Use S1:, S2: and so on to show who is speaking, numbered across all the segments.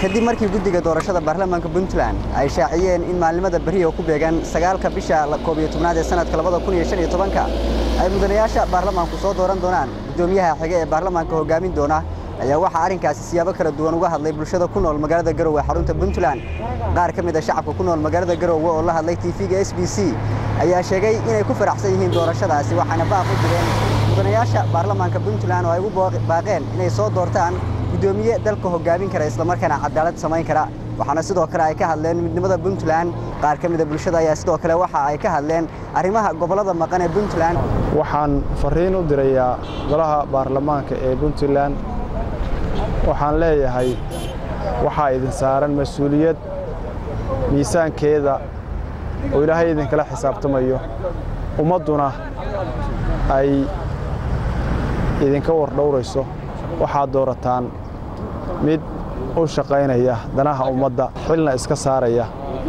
S1: kadib markii guddiga doorashada baarlamaanka puntland ay shaaciyeen in maalimada beriya ku beegan sagaalka bisha koob iyo tobnaad ee sanadka labada kun iyo shan iyo tobanka ay mudanayaasha baarlamaanku soo dooran doonaan guddoomiyaha xige ee baarlamaanka hoggaamin doona ayaa waxaa arrinkaasi siyaabo kala duwan uga hadlay bulshada ku nool magaalada garowe xarunta puntland qaar ka mid a shacabka ku nool magaalada garowe oo la hadlay tv-ga s b c ayaa sheegay inay ku faraxsan yihiin doorashadaasi waxaana baaq u direen mudanayaasha baarlamaanka puntland oo ay u baaqeen inay soo doortaan guddoomiye dalka hoggaamin kara islamarkaana cadaalad samayn kara waxaana sidoo kale ay ka hadleen midnimada puntland qaar ka mida bulshada ayaa sidoo kale waxa ay ka hadleen arrimaha gobollada maqan ee puntland
S2: waxaan fariin u dirayaa golaha baarlamaanka ee puntland waxaan leeyahay waxaa idin saaran mas-uuliyad miisaankeeda oo ilaahay idinkala xisaabtamayo ummadduna ay idinka wardhowrayso waxaad doorataan mid u shaqaynaya danaha ummadda xilna iska saaraya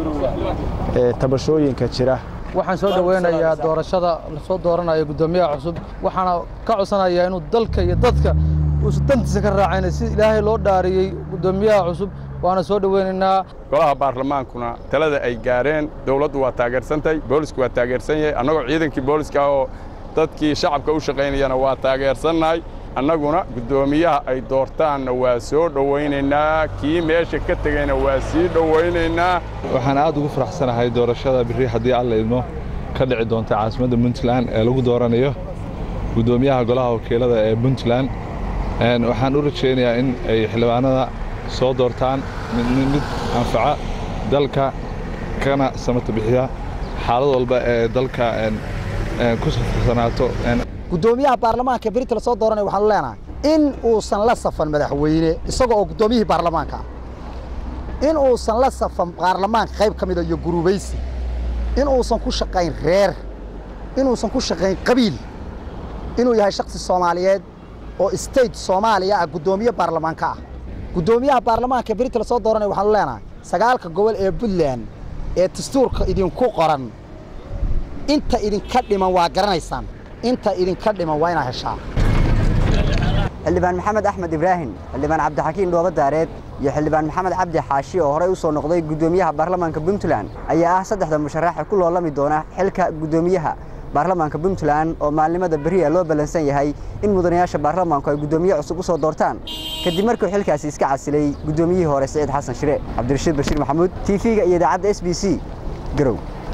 S2: ee tabashooyinka jira
S3: waxaan soo dhoweynayaa doorashada lasoo dooranayo guddoomiyaha cusub waxaana ka codsanayaa inuu dalka iyo dadka uusan dantiisa ka raacayna si ilaahay loo dhaariyey guddoomiyaha cusub waana soo dhoweynaynaa
S4: golaha baarlamaankuna talada ay gaareen dowladdu waa taageersantay boolisku waa taageersan yahay annagoo ciidankii booliska oo dadkii shacabka u shaqaynayana waa taageersannahay annaguna guddoomiyaha ay doortaanna waa soo dhowaynaynaa kii meesha ka tegayna waa sii dhowaynaynaa
S5: waxaan aad ugu faraxsanahay doorashada birri haddii alla idmo ka dhici doonta caasimadda puntland ee lagu dooranayo guddoomiyaha golaha wakiilada ee puntland waxaan u rajaynayaa in ay xildhibaanada soo doortaan mid anfaca dalka kana samata bixiya xaalad walba ee dalka ku safarsanaato
S6: guddoomiyaha baarlamaanka berita lasoo dooranaya waxaanu leenahay in uusan la safan madaxweyne isaga oo guddoomiyihii baarlamaanka ah in uusan la safan baarlamaanka qayb ka mida iyo guruubaysi in uusan ku shaqayn reer inuusan ku shaqayn qabiil inuu yahay shaksi soomaaliyeed oo state soomaaliya ah guddoomiye baarlamaanka ah guddoomiyaha baarlamaanka berita lasoo dooranaya waxaanu leenahay sagaalka gobol ee puntland ee dastuurka idinku qoran inta idinka dhiman waa garanaysaan inta idinka dhiman waa inaa heshaa
S1: xildhibaan maxamed axmed ibraahim xildhibaan cabdixakiin dhooba daareed iyo xildhibaan maxamed cabdi xaashi oo horey u soo noqday guddoomiyaha baarlamaanka puntland ayaa ah saddexda musharaxa ku loolami doona xilka guddoomiyaha baarlamaanka puntland oo maalnimada beriya loo ballansan yahay in mudanayaasha baarlamaanku ay guddoomiye cusub u soo doortaan kadib markuu xilkaasi iska casilay guddoomiyihii hore siciid xasan shire cabdirashiid bashiir maxamuud tv-ga iyo idaacadda s b c garow